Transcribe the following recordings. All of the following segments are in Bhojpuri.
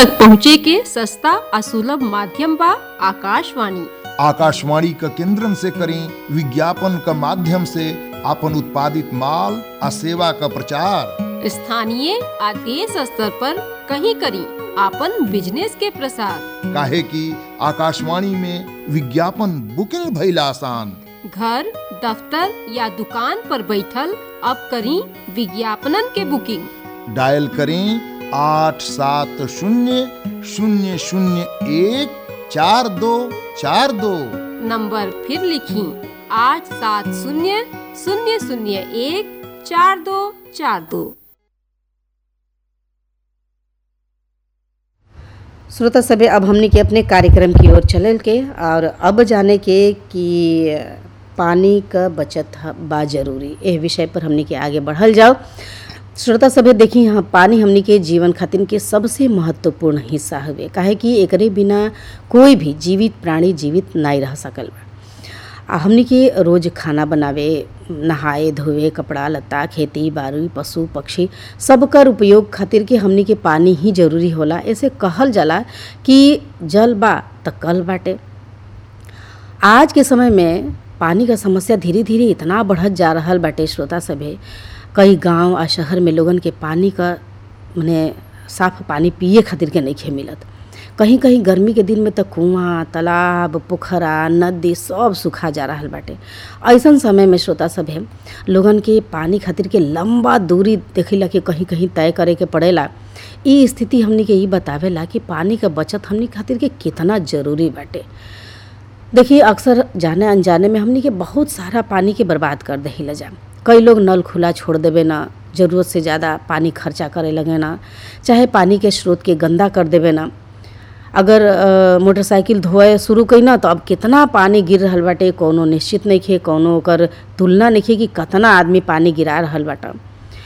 तक पहुँचे के सस्ता आ सुलभ माध्यम बा आकाशवाणी आकाशवाणी का केंद्रन से करें विज्ञापन का माध्यम से अपन उत्पादित माल आ सेवा का प्रचार स्थानीय आ देश स्तर पर कहीं करी आपन बिजनेस के प्रसार काहे कि आकाशवाणी में विज्ञापन बुकिंग भइल आसान घर दफ्तर या दुकान पर बैठल अब करी विज्ञापनन के बुकिंग डायल करें आठ सात शून्य शून्य शून्य एक चार दो चार दो नंबर फिर लिखी आठ सात शून्य शून्य शून्य एक चार दो चार दो श्रोता सभे अब हमनी के अपने कार्यक्रम की ओर चलल के और अब जाने के कि पानी क बचत ह- बा जरूरी एह विषय पर हमनी के आगे बढ़ल जाओ श्रोता सभे देखी यहाँ पानी हमनी के जीवन खातिर के सबसे महत्वपूर्ण हिस्सा हवे काहे कि एकरे बिना कोई भी जीवित प्राणी जीवित नहीं रह सकल बा आ हमनी के रोज खाना बनावे नहाए धोवे कपड़ा लत्ता खेती बाड़ी पशु पक्षी सबकर उपयोग खातिर के हमनी के पानी ही जरूरी होला ऐसे कहल जाला कि जल बा त कल बाटे आज के समय में पानी का समस्या धीरे धीरे इतना बढ़त जा रहल बाटे श्रोता सभे कई गांव आ शहर में लोगन के पानी का मने साफ पानी पिए खातिर के नइखे मिलत कहीं कहीं गर्मी के दिन में त कुआं तालाब पोखरा नदी सब सुखा जा रहल बाटे ऐसन समय में श्रोता सभे लोगन के पानी खातिर के लंबा दूरी देखिला कि कहीं कहीं तय करे के पड़ेला ई स्थिति हमनी के ई बतावेला कि पानी का बचत हमनी खातिर के कितना जरूरी बाटे देखिए अक्सर जाने अनजाने में हमनी के बहुत सारा पानी के बर्बाद कर दही जा कई लोग नल खुला छोड़ देवे ना ज़रूरत से ज़्यादा पानी खर्चा करे लगे ना चाहे पानी के स्रोत के गंदा कर देवे ना अगर अ, मोटरसाइकिल धोए शुरू कई ना तो अब कितना पानी गिर रहल बाटे कौनो निश्चित नहीं खे कौनो ओकर तुलना नहीं कि कितना आदमी पानी गिरा रहल बाटा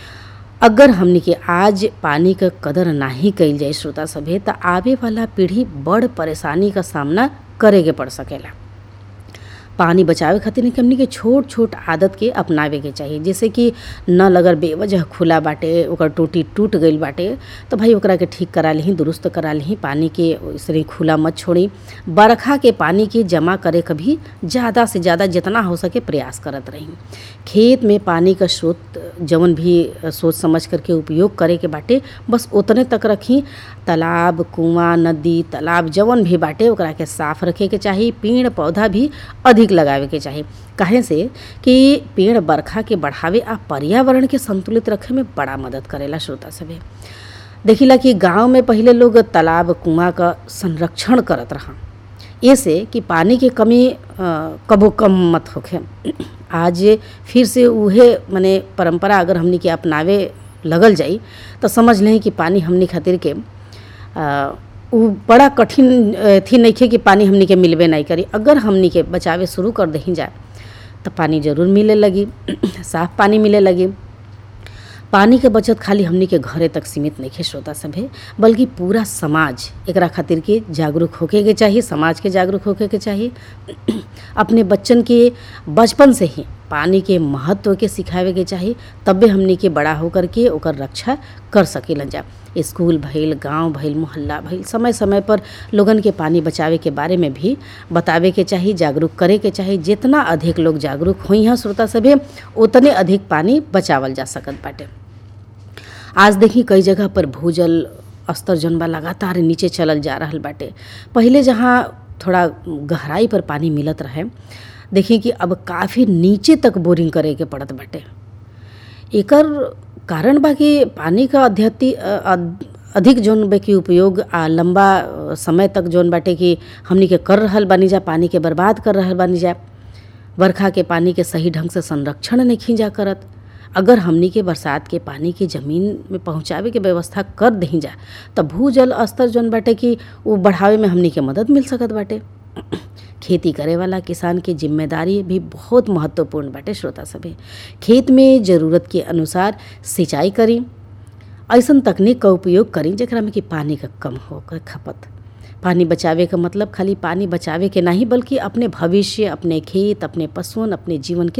अगर हमनी के आज पानी क कदर नाही कइल जाए श्रोता सभे त आवे वाला पीढ़ी बड़ परेशानी का सामना करे के पड़ सकेला पानी बचावे खातिर नहीं कि हमनी के छोट छोट आदत के अपनावे के चाहिए जैसे कि नल अगर बेवजह खुला बाटे ओकर टूटी टूट गईल बाटे तो भाई ओकरा के ठीक करा लिही दुरुस्त करा लिही पानी के इसलिए खुला मत छोड़ी बरखा के पानी के जमा करे कभी ज़्यादा से ज़्यादा जितना हो सके प्रयास करत रही खेत में पानी का स्रोत जवन भी सोच समझ करके उपयोग करे के बाटे बस उतने तक रखी तालाब कुआं नदी तालाब जवन भी बाटे ओकरा के साफ रखे के चाही पेड़ पौधा भी अधिक लगावे के चाही काहे से कि पेड़ बरखा के बढ़ावे आ पर्यावरण के संतुलित रखे में बड़ा मदद करेला श्रोता सभे देखिला कि गांव में पहिले लोग तालाब कुआं का संरक्षण करत रहा ऐसे कि पानी के कमी अ, कबो कम मत होखे आज फिर से उहे माने परंपरा अगर हमनी के अपनावे लगल जाई तो समझ लें कि पानी हमनी खातिर के अ, उ बड़ा कठिन अ, थी नइखे कि पानी हमनी के मिलबे नहीं करी अगर हमनी के बचावे शुरू कर दही जाए तो पानी जरूर मिले लगी साफ पानी मिले लगी पानी के बचत खाली हमनी के घरे तक सीमित नहीं है श्रोता सभे बल्कि पूरा समाज एकरा खातिर के जागरूक होके के चाहिए समाज के जागरूक होके के चाहिए अपने बच्चन के बचपन से ही पानी के महत्व के सिखावे के चाहिए तबे हमनी के बड़ा होकर के ओकर रक्षा कर सकेलन जा स्कूल भइल गांव भइल मोहल्ला भइल समय समय पर लोगन के पानी बचावे के बारे में भी बतावे के चाहिए जागरूक करे के चाहिए जितना अधिक लोग जागरूक होई हैं श्रोता सभे उतने अधिक पानी बचावल जा सकत बाटे आज देखी कई जगह पर भूजल स्तर जौन बा लगातार नीचे चलल जा रहल बाटे पहिले जहाँ थोड़ा गहराई पर पानी मिलत रहे देखी कि अब काफ़ी नीचे तक बोरिंग करे के पड़त बाटे एकर कारण बा कि पानी का अध्यति अ- अ- अधिक जौन बा कि उपयोग आ लंबा अ, समय तक जौन बाटे कि हमनी के कर रहल बानी जा पानी के बर्बाद कर रहल बानी जा बरखा के पानी के सही ढंग से संरक्षण नहीं खींचा करत अगर हमनी के बरसात के पानी के जमीन में पहुंचावे के व्यवस्था कर दही जा त भूजल स्तर जौन बाटे कि वो बढ़ावे में हमनी के मदद मिल सकत बाटे खेती करे वाला किसान की जिम्मेदारी भी बहुत महत्वपूर्ण बाटे श्रोता सभे खेत में ज़रूरत के अनुसार सिंचाई करी ऐसन तकनीक का उपयोग करी जेकरा में कि पानी का कम होकर खपत पानी बचावे का मतलब खाली पानी बचावे के नहीं बल्कि अपने भविष्य अपने खेत अपने पशुअन अपने जीवन के